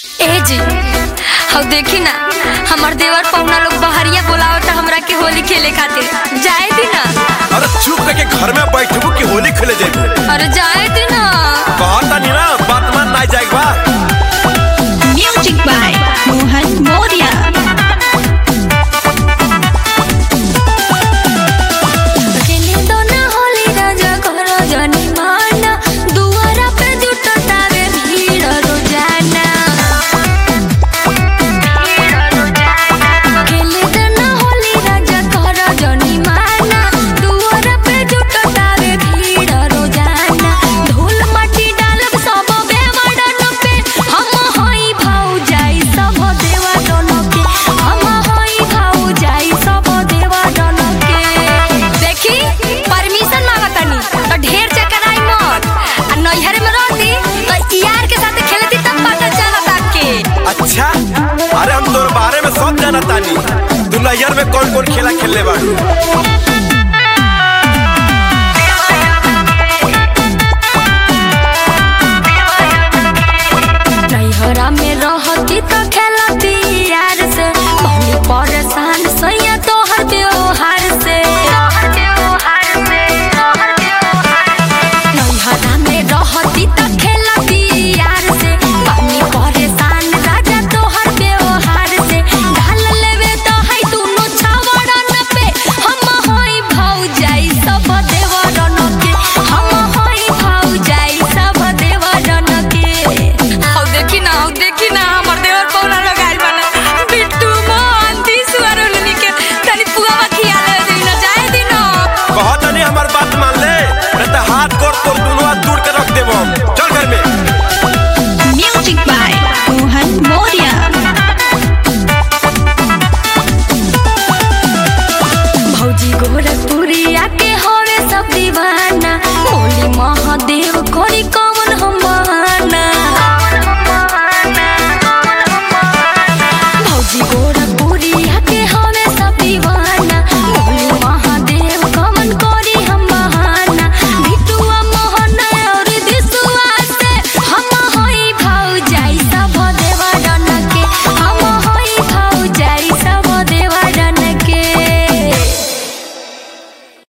ए जी अब देखी ना हमार देवर पौना लोग बहरिया बोलावत हमरा के होली खेले खातिर जाए दी ना अरे चुप करके घर में बैठबू कि होली खेले जाबू अरे जाए दी ना कहता नहीं ना बात मान ना जाए बा Music by Mohan Moria. खेले दो ना होली राजा करो जनी माना दुआरा पे जुटतावे भीड़ रोजाना खेले दो ना होली राजा करो जनी माना दुआरा पे जुटतावे भीड़ रोजाना धूल माटी डालब सब बेवड़न पे हम होई भाऊ जाई सब देवा डन के हम होई भाऊ जाई सब देवा डन के देखी परमिशन मांगतनी तो ढेर चक्कर आई मत आ नैहर में रहती तो यार के साथ खेलती तब पता चलता के अच्छा अरे हम तोर बारे में सब जाना तानी तू नैयर में कौन कौन खेला खेलने बाड़ू नैहरा में रहती तो खेल